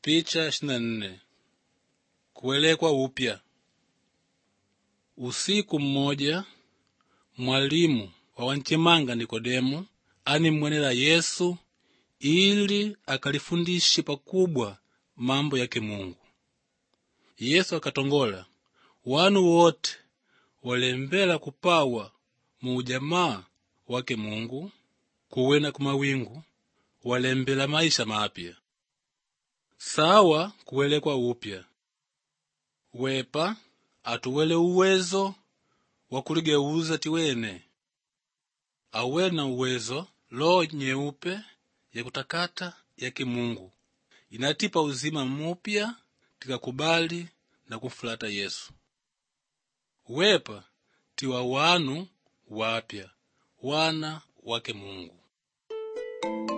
Picha ishirini na nne kuwelekwa upya. Usiku mmoja mwalimu wa wanchemanga Nikodemu animwenela Yesu ili akalifundishe pakubwa mambo yake Mungu. Yesu akatongola wanu wote walembela kupawa mu ujamaa wake Mungu kuwena kumawingu walembela maisha mapya sawa kuwelekwa upya wepa atuwele uwezo wa kuligeuza tiwene awena uwezo loho nyeupe ya kutakata yake Mungu inatipa uzima mupya tikakubali na kumfulata Yesu wepa tiwa wanu wapya wana wake Mungu